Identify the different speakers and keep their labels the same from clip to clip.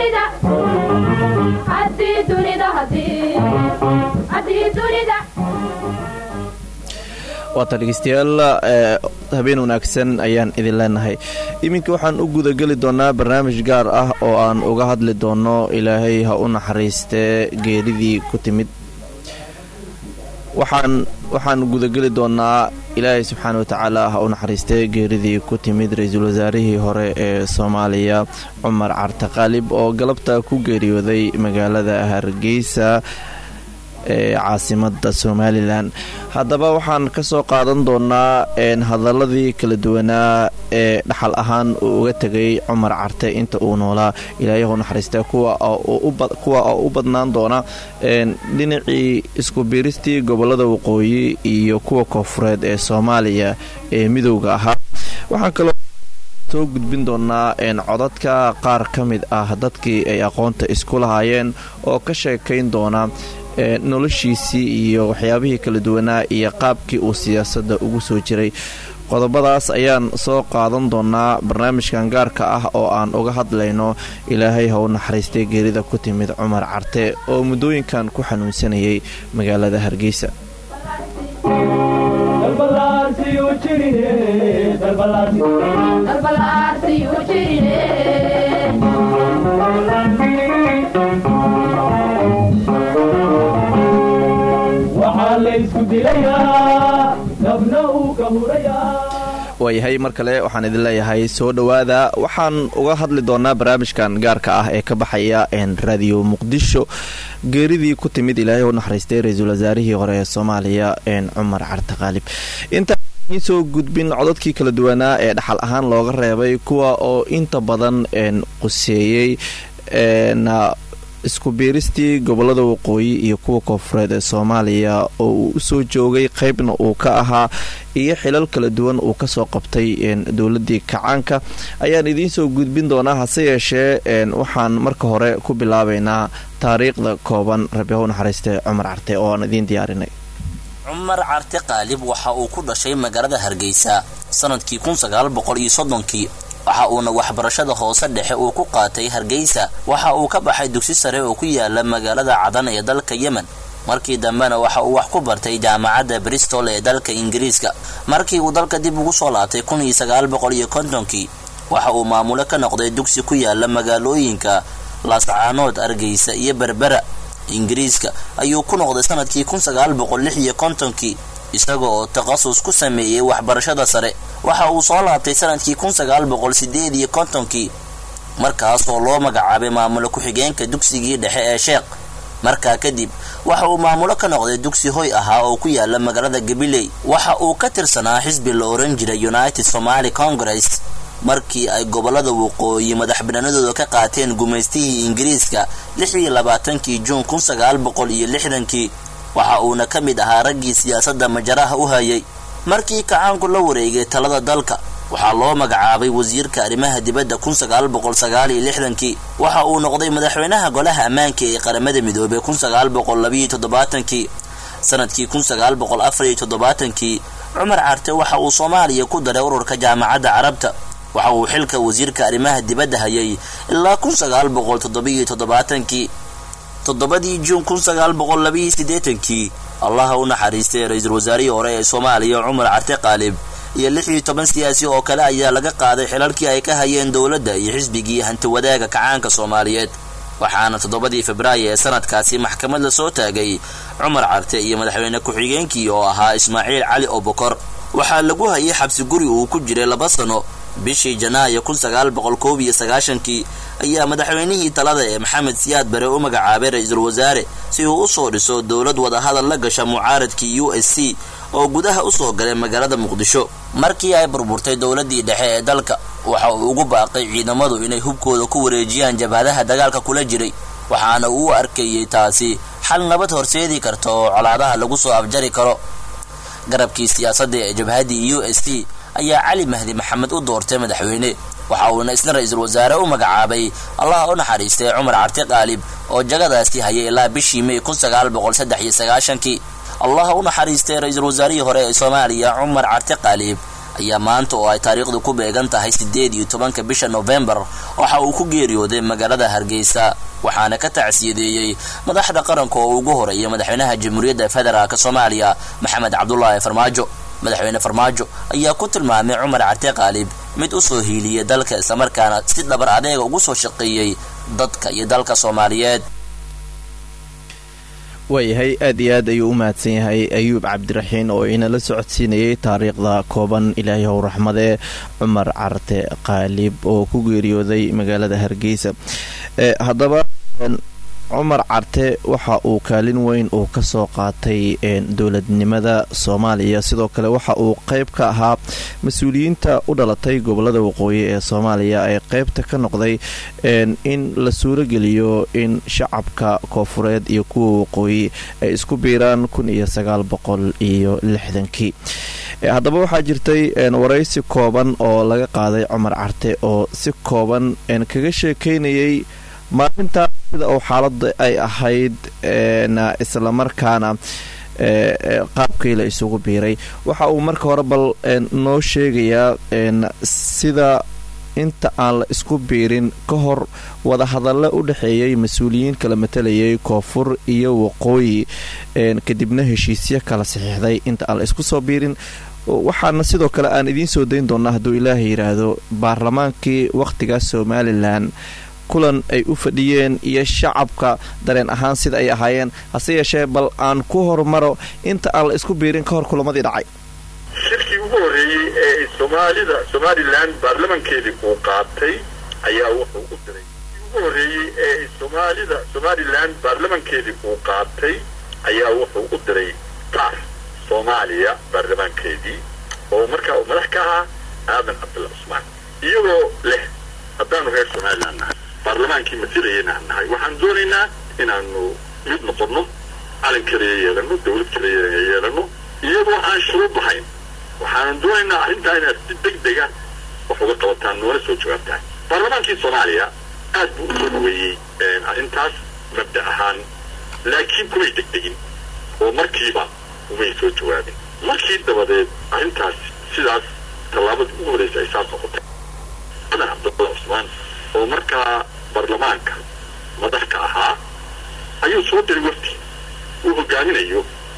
Speaker 1: dunida haddii dunida haddii haddii dunida
Speaker 2: waata dhegeystayaal habeen wanaagsan ayaan idin leenahay iminka waxaan u gudageli doonaa barnaamij gaar ah oo aan uga hadli doono ilaahay ha u naxariistee geeridii ku timid waxaan waxaan gudageli doonaa ilaahay subxaana watacaala ha u naxariistee geeridii ku timid ra-iisul wasaarihii hore ee soomaaliya cumar carte qaalib oo galabta ku geeriyooday magaalada hargeysa ee caasimada somalilan haddaba waxaan ka soo qaadan doonaa hadaladii kala duwanaa ee dhaxal ahaan uu uga tegay cumar carte inta uu noolaa ilaayahu naxariista kuwa oo u badnaan doona dhinacii isku biiristii gobolada waqooyi iyo kuwa koofureed ee soomaaliya ee midowga ahaa waxaan kaloo soo gudbin doonaa codadka qaar ka mid ah dadkii ay aqoonta isku lahaayeen oo ka sheekayn doona noloshiisii iyo waxyaabihii kala duwanaa iyo qaabkii uu siyaasadda ugu soo jiray qodobadaas ayaan soo qaadan doonaa barnaamijkan gaarka ah oo aan uga hadlayno ilaahay ha u naxariistay geerida ku timid cumar carte oo muddooyinkan ku xanuunsanayay magaalada hargeysa waayahay mar kale waxaan idin leeyahay soo dhowaada waxaan uga hadli doonaa barnaamijkan gaarka ah ee ka baxaya radio muqdisho geeridii ku timid ilaahay u naxariistay ra-iisul wasaarihii hore ee soomaaliya cumar carte qaalib intaan soo gudbin codadkii kala duwanaa ee dhaxal ahaan looga reebay kuwa oo inta badan quseeyey isku biiristii gobolada waqooyi iyo kuwa koofureed ee soomaaliya oo uu usoo joogay qeybna uu ka ahaa iyo xilal kala duwan uu kasoo qabtay dowladii kacaanka ayaan idiinsoo gudbin doonaa hase yeeshee waxaan marka hore ku bilaabaynaa taariikhda kooban rabi haw naxariiste cumar carte oo aan idiin diyaarinay
Speaker 3: cumar carte qaalib waxa uu ku dhashay magaalada hargeysa sanadkii kii waxa uuna waxbarashada hoose dhexe uu ku qaatay hargeysa waxa uu ka baxay dugsi sare oo ku yaala magaalada cadan ee dalka yemen markii dambena waxa uu wax ku bartay jaamacadda bristol ee dalka ingiriiska markii uu dalka dib ugu soo laabtay kii waxa uu maamulo ka noqday dugsi ku yaala magaalooyinka laascaanood argeysa iyo berbera ingiriiska ayuu ku noqday sanadkii kii isaga oo takhasus ku sameeyey waxbarashada sare waxa uu soo laabtay sanadkii kii markaas oo loo magacaabay maamulo ku-xigeenka dugsigii dhexe ee sheekh markaa kadib waxa uu maamulo ka noqday dugsi hoy ahaa oo ku yaala magaalada gabiley waxa uu ka tirsanaa xisbi la oran jiray united somaly congress markii ay gobolada waqooyi madaxbanaanadooda ka qaateen gumaystihii ingiriiska kii juun kii waxa uuna ka mid ahaa raggii siyaasadda majaraha u hayay markii kacaanku la wareegay talada dalka waxaa loo magacaabay wasiirka arrimaha dibadda kii waxa uu noqday madaxweynaha golaha ammaanka ee qaramada midoobey kii sanadkii kii cumar carte waxa uu soomaaliya ku daray ururka jaamacadda carabta waxa uu xilka wasiirka arrimaha dibadda hayay ilaa kii toddobadii juun kii allaha u naxariistay ra-iisul wasaarihii hore ee soomaaliya cumar carte qaalib iyo lix iyo toban siyaasi oo kale ayaa laga qaaday xilalkii ay ka hayeen dowladda iyo xisbigii hantiwadaaga kacaanka soomaaliyeed waxaana toddobadii febraayo ee sanadkaasi maxkamad la soo taagay cumar carte iyo madaxweyne ku-xigeenkii oo ahaa ismaaciil cali obokor waxaa lagu hayay xabsi guri uu ku jiray laba sano bishii janaayo kii ayaa madaxweynihii talada ee maxamed siyaad bare u magacaabay ra-iisul wasaare si uu usoo dhiso dowlad wadahadal la gasha mucaaradkii u s c oo gudaha usoo galay magaalada muqdisho markii ay burburtay dowladii dhexe ee dalka waxa uu ugu baaqay ciidamadu inay hubkooda ku wareejiyaan jabhadaha dagaalka kula jiray waxaana uu u arkayey taasi xal nabad horseedi karta oo colaadaha lagu soo afjari karo garabkii siyaasadda ee jabhaddii u s c ayaa cali mahdi maxamed u doortay madaxweyne waxa uuna isna ra-iisul wasaare u magacaabay allaha u naxariistay cumar carte qaalib oo jagadaasi hayay ilaa bishii mey kii allaha u naxariistay ra-iisul wasaarihii hore ee soomaaliya cumar carte qaalib ayaa maanta oo ay taariikhdu ku beegan tahay siddeed iyo tobanka bisha nofembar waxa uu ku geeriyooday magaalada hargeysa waxaana ka tacsiyadeeyey madaxda qaranka oo ugu horeeya madaxweynaha jamhuuriyadda federaalk soomaaliya maxamed cabdulaahi farmaajo madaxweyne farmaajo ayaa ku tilmaamay cumar carte qaalib mid u soo hiiliyay dalka islamarkaana si dhabar adeega ugu soo shaqeeyey dadka iyo dalka soomaaliyeed
Speaker 2: waayahay aad iyo aad ayuu u mahadsan yahay ayuub cabdiraxiin oo inala socodsiinayay taariikhda kooban ilaahay how raxmadee cumar carte qaalib oo ku geeriyooday magaalada hargeysa haddaba cumar carte waxa uu kaalin weyn uu kasoo qaatay dowladnimada soomaaliya sidoo kale waxa uu qeyb ka ahaa mas-uuliyiinta u dhalatay gobolada waqooyi ee soomaaliya ee qeybta ka noqday in la suurogeliyo in shacabka koofureed iyo kuwa waqooyi ay isku biiraan kun iyo sagaal boqol iyo lixdankii haddaba waxaa jirtay waraysi kooban oo laga qaaday cumar carte oo si kooban kaga sheekeynayay maalintaa sida uu xaalada ay ahayd islamarkaana qaabkii la isugu biiray waxa uu marka hore bal noo sheegayaa sida inta aan la isku biirin ka hor wadahadalle u dhexeeyay mas-uuliyiin kala matalayay koonfur iyo waqooyi kadibna heshiisyo kala saxiixday inta aan la isku soo biirin waxaana sidoo kale aan idiin soo dayn doonaa hadduu ilaaha yidhaahdo baarlamaankii wakhtigaas somalilan kulan ay u fadhiyeen iyo shacabka dareen ahaan sida ay ahaayeen hase yeeshee bal aan ku hormaro inta aan la isku biirin ka hor kulamadii dhacay
Speaker 4: shirkii ugu horreeyey ee soomaalida somalilan baarlamankeedii uu qaatay ayaa wuxuu u diray ugu horreeyey ee soomaalida somalilan baarlamankeedii uu qaatay ayaa wuxuu u diray taar soomaaliya baarlamaankeedii oo markaa uu madax ka ahaa aadan cabdulla cusmaan iyagoo leh haddaanu reer somalilan nahay baarlamaankii masilayana aan nahay waxaan doonaynaa inaanu mid noqonno calan kaliya yeelano dawlad kaliya yeelano iyadoo aan shuruud lahayn waxaanan doonaynaa arrintaa inaad si deg dega wax uga qabataan noola soo jawaabtaan baarlamaankii soomaaliya aad buu usoo dhaweeyey arrintaas mabda ahaan laakiin kumay degdegin oo markiiba umay soo jawaabin markii dabadeed arrintaas sidaas tallaabadii ugu horreysa ay saas noqotay adan cabdulla cusmaan oo markaa baarlamaanka madax ka ahaa ayuu soo diray wafdi uu hogaaminayo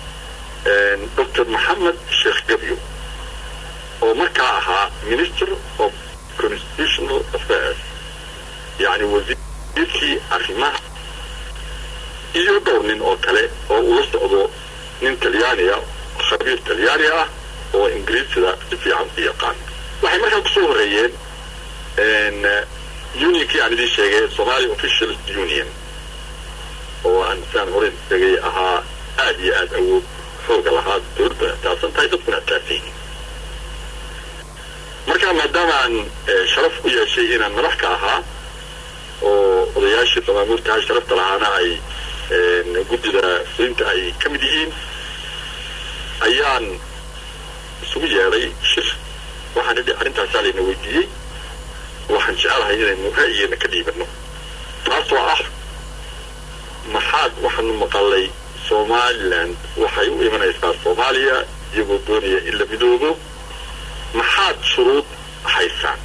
Speaker 4: doctor maxamed sheekh gabyo oo markaa ahaa minister of constitutional affairs yacni wasiirkii arrimaha iyo dhowr nin oo kale oo ula socdo nin talyaaniya khabiir talyaani ah oo ingiriisida si fiican u yaqaan waxay markaa kusoo horreeyeen unionkii aan idiin sheegay somali official union oo aan saan hore sheegay ahaa aad iyo aad awood xooga lahaa dowladda ataasan tahay dadkuna ataasan yihiin marka maadaama aan sharaf u yeeshay inaan madax ka ahaa oo odayaashii damaamuurtaha sharafta lahaana ay guddida fulinta ay ka mid yihiin ayaan isugu yeedhay shir waxaan idhi arrintaasaa layna weydiiyey waxaan jecelahay inaynu ra'yigeena ka dhiibano taasoo ah maxaad waxaanu maqalay somalilan waxay u imanaysaa soomaaliya iyagoo doonaya in la midoobo maxaad shuruud haysaan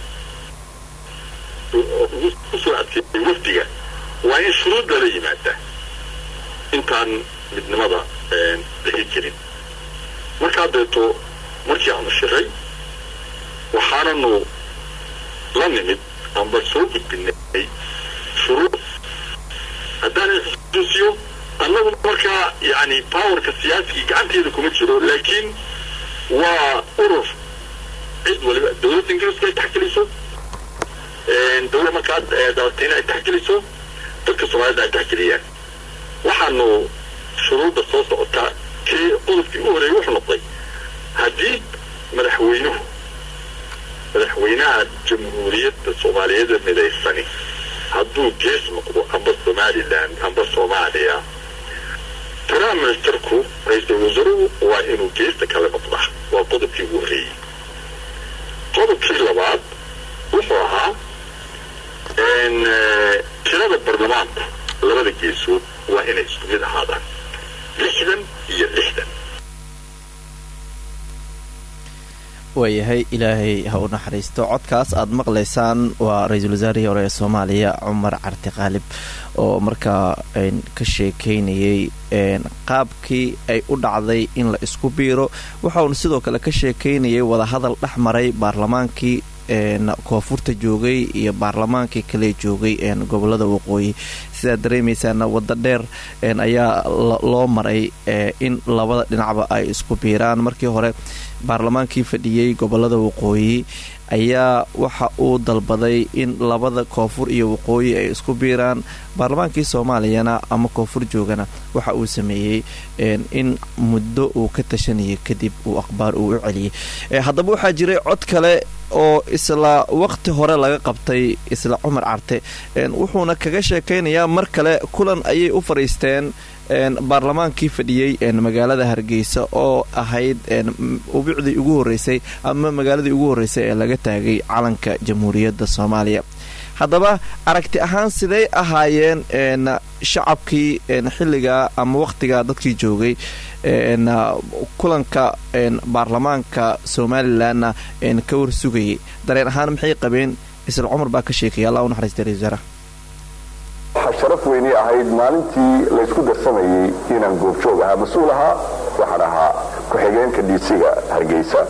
Speaker 4: kusoo adkeeyay wafdiga waa in shuruud lala yimaada intaan midnimada dhihi jirin markaa deeto markii aanu shiray waxaananu la nimid amba soo gudbinay shuruud haddaan xusuusiyo annagu markaa yani powerka siyaasigii gacanteeda kuma jiro laakiin waa urur cid waliba dowladda ingiriiska ay taxgeliso dowlad markaa dabatayna ay taxgeliso dadka soomaalida ay taxgeliyaan waxaanu shuruudda soo socotaa kii qodobkii u horeeyay wuxuu noqday haddii madaxweynuhu madaxweynaha jamhuuriyadda soomaaliyeed midaysani hadduu gees noqdo amba somalilan amba soomaaliya prime ministerku ra-iisul wasaaruhu waa inuu geesta kale noqdaa waa qodobkii ugu horreeyey qodobkii labaad wuxuu ahaa tirada baarlamaanku labada geesood waa inay isku mid ahaadaan lixdan iyo lixdan
Speaker 2: waayahay ilaahay ha u naxariisto codkaas aad maqlaysaan waa ra-iisul wasaarihii hore ee soomaaliya cumar carti qaalib oo markaa ka sheekeynayay qaabkii ay u dhacday in la isku biiro waxauna sidoo kale ka sheekeynayay wadahadal dhex maray baarlamaankii koonfurta joogay iyo baarlamaankii kale joogay gobolada waqooyi sidaad dareemaysaana waddo dheer ayaa loo maray in labada dhinacba ay isku biiraan markii hore baarlamaankii fadhiyey gobolada waqooyi ayaa waxa uu dalbaday in labada koonfur iyo waqooyi ay isku biiraan baarlamaankii soomaaliyana ama koonfur joogana waxa uu sameeyey in muddo uu ka tashanayay kadib uu akhbaar uu u celiyay haddaba waxaa jiray cod kale oo isla waqti hore laga qabtay isla cumar carte wuxuuna kaga sheekaynayaa mar kale kulan ayay u fadhiisteen baarlamaankii fadhiyey magaalada hargeysa oo ahayd ubicdii ugu horeysay ama magaaladii ugu horeysay ee laga taagay calanka jamhuuriyadda soomaaliya haddaba aragti ahaan siday ahaayeen shacabkii xilligaa ama waqtigaa dadkii joogay kulanka baarlamaanka somalilanna ka warsugayay dareen ahaan maxay qabeen isla cumar baa ka sheekaya allah u naxariista ra wasaaraha
Speaker 5: waxaa sharaf weynii ahayd maalintii laysku darsamayey inaan goobjoog ahaa mas-uul ahaa waxaan ahaa ku-xigeenka dhiisiga hargeysa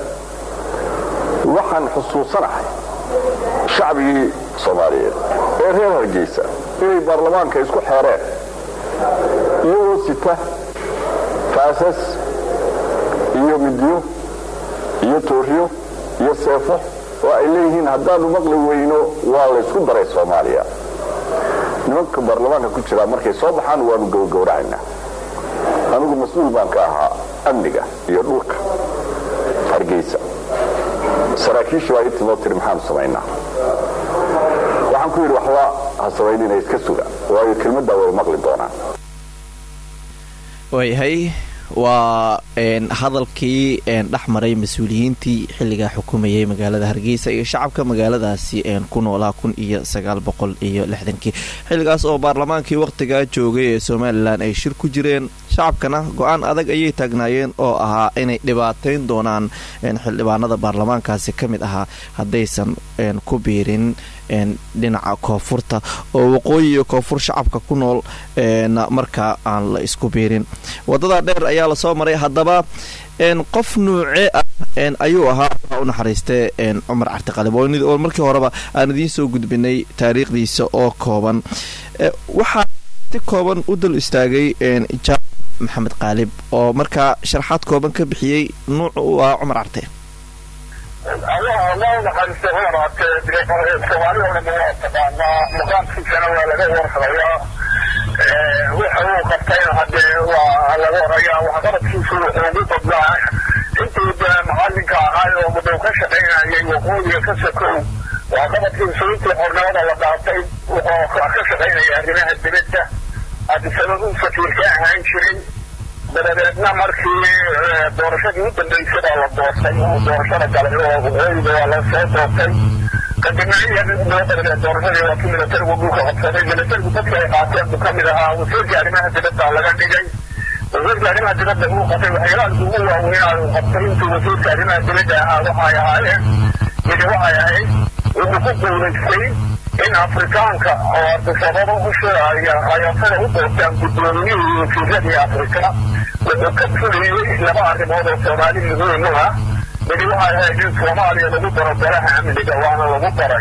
Speaker 5: waxaan xusuusanahay shacbigii soomaaliyeed ee reer hargeysa inay baarlamaanka isku xeereen iyagoo sita faasas iyo midyo iyo tooryo iyo seefo oo ay leeyihiin haddaanu maqli weyno waa laysku daray soomaaliya nimanka baarlamaanka ku jiraa markay soo baxaan waanu gowgowracaynaa anigu mas-uul baan ka ahaa amniga iyo dhulka hargeysa saraakiisha baa ii timoo tiri maxaanu samaynaa waxaan ku yidhi waxba ha samaynina iska suga waayo kelmaddaa way maqli doonaan
Speaker 2: waayahay waa hadalkii dhex maray mas-uuliyiintii xilligaa xukumayay magaalada hargeysa iyo shacabka magaaladaasi ku noolaa kun iyo sagaal boqol iyo lixdankii xilligaas oo baarlamaankii wakhtigaa joogay ee somalilan ay shir ku jireen shacabkana go-aan adag ayay taagnaayeen oo ahaa inay dhibaateyn doonaan xildhibaanada baarlamaankaasi ka mid ahaa haddaysan ku biirin dhinaca koonfurta oo waqooyi iyo koonfur shacabka ku nool markaa aan la isku biirin wadada dheer ayaa lasoo maray haddaba qof nuuce ah ayuu ahaa u naxariiste cumar cartiqalib oo markii horeba aan idiin soo gudbinay taariikhdiisa oo kooban waxaa si kooban u dul istaagay jaam maxamed qaalib oo markaa sharaxaad kooban ka bixiyey nuuca u ahaa cumar carte
Speaker 6: allah loo naxariista horaate soomaalida dhan waa taqaanaa maqaamkiisana waa laga warhayaa waxa uu qabtayna hadee waa laga horayaa waxqabadkiisu wuxuu ugu badnaa intii de macalinka ahaay oo muduu ka shaqaynayay waqooyiga ka sokow waxqabadkiisu intii xornimada la dhaatay wuxuu ka shaqaynaya arrimaha dibadda hadisababuu safiirka ahaan jiray dabadeedna markii doorashadii u dambeysay baa la doortay doorashada galay oo waqooyiga waa la soo doortay kadibna iyadoo dabadeed doorashadii waa kii milatarigu dhulka qabsaday milatarigu dadka ay qaateen buu ka mid ahaa wasiirka arrimaha dibadda laga dhigay wasiirka arrimaha dibadda uu qabtay waxyaalaalka ugu waaweynaa uu qabtay intuu wasiirka arrimaha dibadda ahaa waxay ahaayeen midi waxay ahayd wuxuu ku guulaystay in afrikaanka oo ardisababa u sheegaya ayasada u doortaan guddoomiyihii wasiiradii afrika wuxuu ka fuliyey laba arrimood oo soomaali muhiim u ah midi waxay ahayd in soomaaliya lagu daro daraha amniga waana lagu daray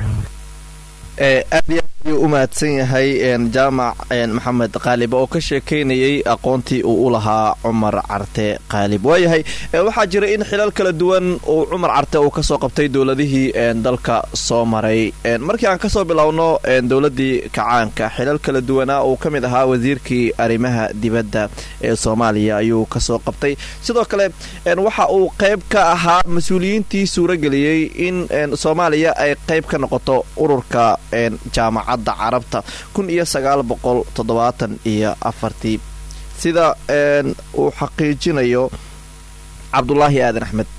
Speaker 2: aad iyo aad ayuu u mahadsan yahay jaamac maxamed qaalib oo ka sheekeynayay aqoontii uu u lahaa cumar carte qaalib waayahay waxaa jira in xilal kala duwan uu cumar carte uu kasoo qabtay dowladihii dalka soo maray markii aan kasoo bilowno dowladii kacaanka xilal kala duwanaa uu ka mid ahaa wasiirkii arrimaha dibadda ee soomaaliya ayuu kasoo qabtay sidoo kale waxa uu qayb ka ahaa mas-uuliyiintii suurageliyey in soomaaliya ay qayb ka noqoto ururka jaamacadda carabta kun iyo sagaal boqol toddobaatan iyo afartii sida uu xaqiijinayo cabdulaahi aadan axmed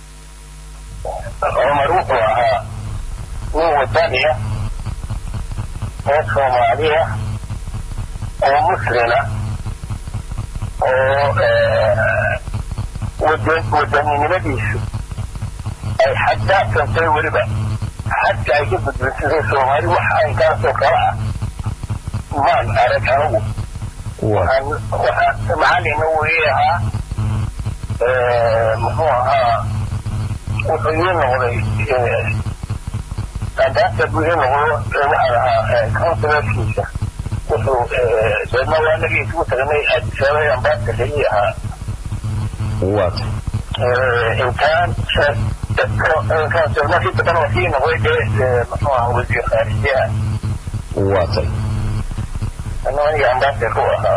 Speaker 6: cumar wuxuu ahaa nin wadaniya oo soomaaliya oo muslina oo wadaninimadiisu ay xaddaafsantay weliba xadka ay ka gudbisatay soomaali wax aynkaasoo kale ah maan arag anigu waxaan waxaa macalina uu ii ahaa muxuu ahaa wuxuu ii noqday andaasa buu ii noqdo waxaan ahaa counsilarkiisa wuxuu deedna waa nagii isugu tagnay aadisaabay ambaasada ii ahaa
Speaker 7: waata
Speaker 6: intaan markii dambana waa sii noqday dee muxuu ahaa wasiir khaarijiyaha
Speaker 7: waatay
Speaker 6: aniga ambaasada ku ahaa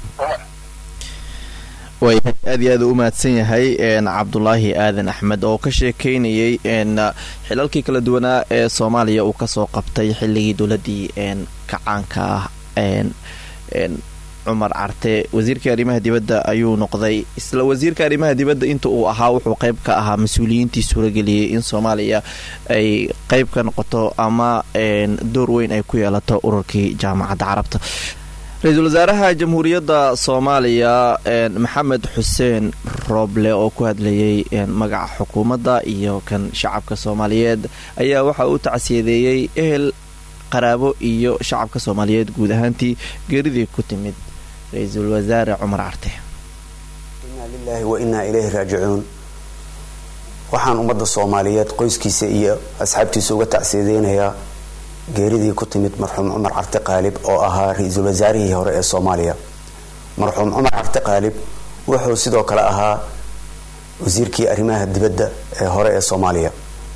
Speaker 2: waayahay aad iyo aad u mahadsan yahay cabdulaahi aadan axmed oo ka sheekeynayay xilalkii kala duwanaa ee soomaaliya uu kasoo qabtay xilligii dowladii kacaanka ah cumar carte wasiirka arrimaha dibadda ayuu noqday isla wasiirka arrimaha dibadda inta uu ahaa wuxuu qayb ka ahaa mas-uuliyiintii suurageliyey in soomaaliya ay qayb ka noqoto ama door weyn ay ku yeelato ururkii jaamacadda carabta ra-iisul wasaaraha jamhuuriyadda soomaaliya maxamed xuseen rooble oo ku hadlayay magaca xukuumadda iyo kan shacabka soomaaliyeed ayaa waxa uu tacsiyadeeyey ehel qaraabo iyo shacabka soomaaliyeed guud ahaantii geeridii ku timid ra-iisul wasaare cumar carte
Speaker 8: inaa lilaahi wa innaa ilayhi raajicuun waxaan ummadda soomaaliyeed qoyskiisa iyo asxaabtiisa uga tacsiyadeynayaa geeridii ku timid marxuum cumar carte qaalib oo ahaa ra-iisul wasaarihii hore ee soomaaliya marxuum cumar carte qaalib wuxuu sidoo kale ahaa wasiirkii arrimaha dibadda ee hore ee soomaaliya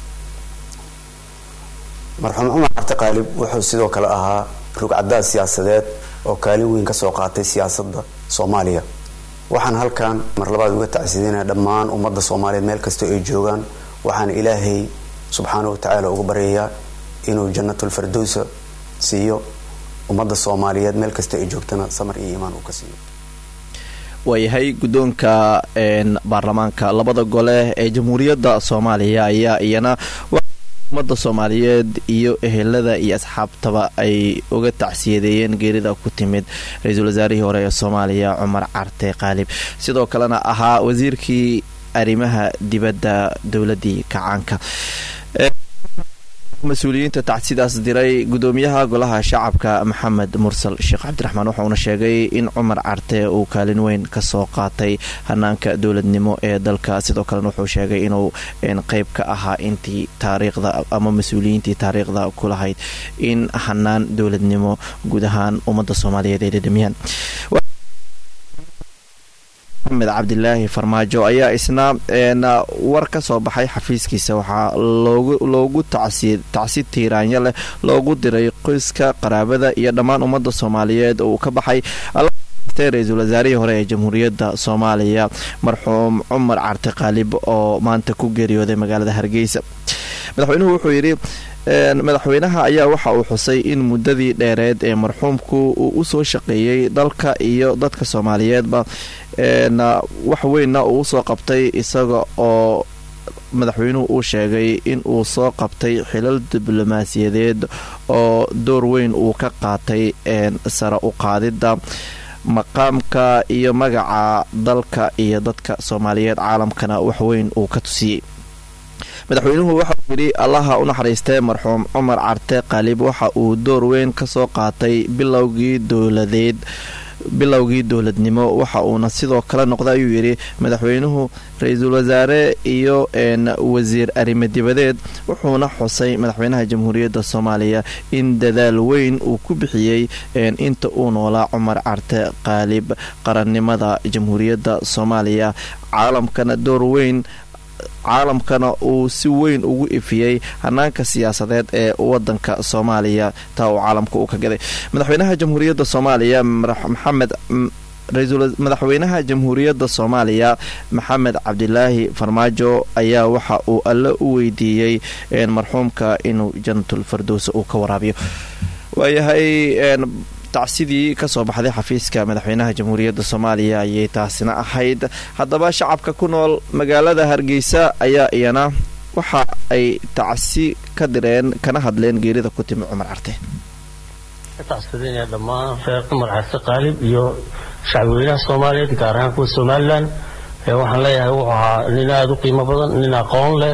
Speaker 8: marxuum cumar carte qaalib wuxuu sidoo kale ahaa rugcadaad siyaasadeed oo kaalin weyn kasoo qaatay siyaasadda soomaaliya waxaan halkan mar labaad uga tacsideynaya dhammaan ummadda soomaaliyeed meel kastoo ay joogaan waxaan ilaahay subxaana wa tacaala uga baryayaa inuu janatulfardowsa siiyo ummadda soomaaliyeed meel kasta ay joogtana samar iyo iimaan uu ka siiyo
Speaker 2: waayahay guddoonka baarlamaanka labada gole ee jamhuuriyadda soomaaliya ayaa iyana ummadda soomaaliyeed iyo ehelada iyo asxaabtaba ay uga tacsiyadeeyeen geerida ku timid ra-iisul wasaarihii hore ee soomaaliya cumar carte qaalib sidoo kalena ahaa wasiirkii arrimaha dibadda dowladii kacaanka mas-uuliyiinta tacsidaas diray gudoomiyaha golaha shacabka maxamed mursal sheekh cabdiraxmaan waxauna sheegay in cumar carte uu kaalin weyn kasoo qaatay hanaanka dowladnimo ee dalka sidoo kalena wuxuu sheegay inuu qeyb ka ahaa intii taariikhda ama mas-uuliyiintii taariikhda ku lahayd in hanaan dowladnimo guud ahaan ummadda soomaaliyeed ay dhadhamiyaan maxamed cabdilaahi farmaajo ayaa isna war ka soo baxay xafiiskiisa waxaa loogu tacsi tiiraanya leh loogu diray qoyska qaraabada iyo dhammaan ummadda soomaaliyeed oo uu ka baxay ra-iisul wasaarihii hore ee jamhuuriyadda soomaaliya marxuum cumar carte qaalib oo maanta ku geeriyooday magaalada hargeysa madaxweynuhu wuxuu yidhi madaxweynaha ayaa waxa uu xusay in muddadii dheereed ee marxuumku uu usoo shaqeeyey dalka iyo dadka soomaaliyeedba wax weynna uu usoo qabtay isaga oo madaxweynuhu uu sheegay in uu soo qabtay xilal diblomaasiyadeed oo door weyn uu ka qaatay sare u qaadidda maqaamka iyo magaca dalka iyo dadka soomaaliyeed caalamkana wax weyn uu ka tusiyey madaxweynuhu waxauu yidhi allaha u naxariistay marxuum cumar carte qaalib waxa uu door weyn kasoo qaatay bilowgii dowladeed bilowgii dowladnimo waxa uuna sidoo kale noqday ayuu yidhi madaxweynuhu ra-iisul wasaare iyo wasiir arrimo dibadeed wuxuuna xusay madaxweynaha jamhuuriyadda soomaaliya in dadaal weyn uu ku bixiyey inta uu noolaa cumar carte qaalib qarannimada jamhuuriyadda soomaaliya caalamkana door weyn caalamkana uu si weyn ugu ifiyey hanaanka siyaasadeed ee wadanka soomaaliya taa uu caalamka u ka gaday madaxweynaha jamhuuriyadda soomaaliya maxamed madaxweynaha jamhuuriyadda soomaaliya maxamed cabdilaahi farmaajo ayaa waxa uu alle u weydiiyey marxuumka inuu janatul fardowsa uu ka waraabiyo waayahay tacsidii kasoo baxday xafiiska madaxweynaha jamhuuriyadda soomaaliya ayay taasina ahayd haddaba shacabka ku nool magaalada hargeysa ayaa iyana waxa ay tacsi ka direen kana hadleen geerida ku timi cumar carte
Speaker 9: tacsidinaya dhammaan reer cumar carte qaalib iyo shacbweynaha soomaaliyeed gaar ahaan kuwa somalilan waxaan leeyahay wuxuu ahaa nin aada u qiimo badan nin aqoon leh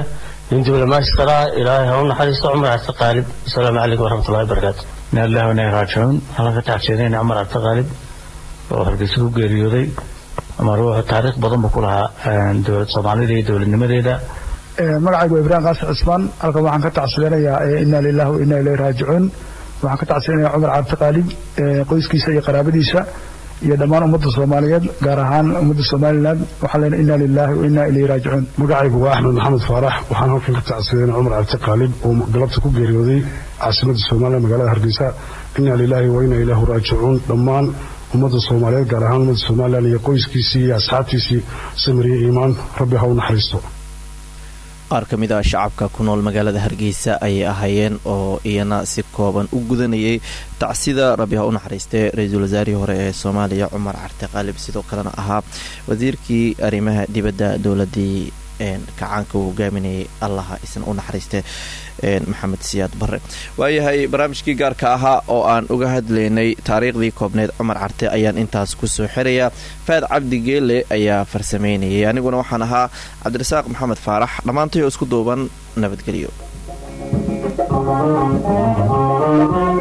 Speaker 9: nin diblomaasikaraa ilaahay ha u naxariisto cumar cabdi qaalib asalaamu calaykum waraxmatullahi wabarakaatu ina lillahi wa inaa raajicuun halkan ka tacsiinayna cumar cabdi qaalib oo hargeysa ku geeriyooday ama ruuxu taariikh badan buu ku lahaa dowlad soomaalida iyo dowladnimadeeda
Speaker 10: magacaygu waa ibraahim qaasim cismaan halkan waxaan ka tacsiyanayaa inaa lilahi wa inaa ilayhi raajicuun waxaan ka tacsiyanayaa cumar cabdi qaalib qoyskiisa iyo qaraabadiisa iyo dhammaan ummadda soomaaliyeed gaar ahaan ummadda somalilan waxaan leenahay inaa lilahi wa inaa ilayhi raajicuun
Speaker 11: magacaygu waa axmed maxamed faarax waxaan halkan ka tacsiyanaya cumar cabdi qaalib oo galabta ku geeriyooday caasimadda somalilan magaalada hargeysa inaa lilahi wa inaa ilaahu raajicuun dhammaan ummadda soomaaliyeed gaar ahaan ummadda somalilan iyo qoyskiisii iyo asxaabtiisii samiriye iimaan rabbi ha u naxariisto
Speaker 2: qaar ka mid ah shacabka ku nool magaalada hargeysa ayay ahaayeen oo iyana si kooban u gudanayay tacsida rabbi ha u naxariistee ra-iisul wasaarihii hore ee soomaaliya cumar carte qaalib sidoo kalena ahaa wasiirkii arrimaha dibadda dowladii kacaanka uu hogaaminayay allaha isna u naxariiste maxamed siyaad barre waayahay barnaamijkii gaarka ahaa oo aan uga hadlaynay taariikhdii koobneed cumar carte ayaan intaas kusoo xirayaa faad cabdi geele ayaa farsameynayay aniguna waxaan ahaa cabdirasaaq maxamed faarax dhammaantay oo isku duuban nabadgelyo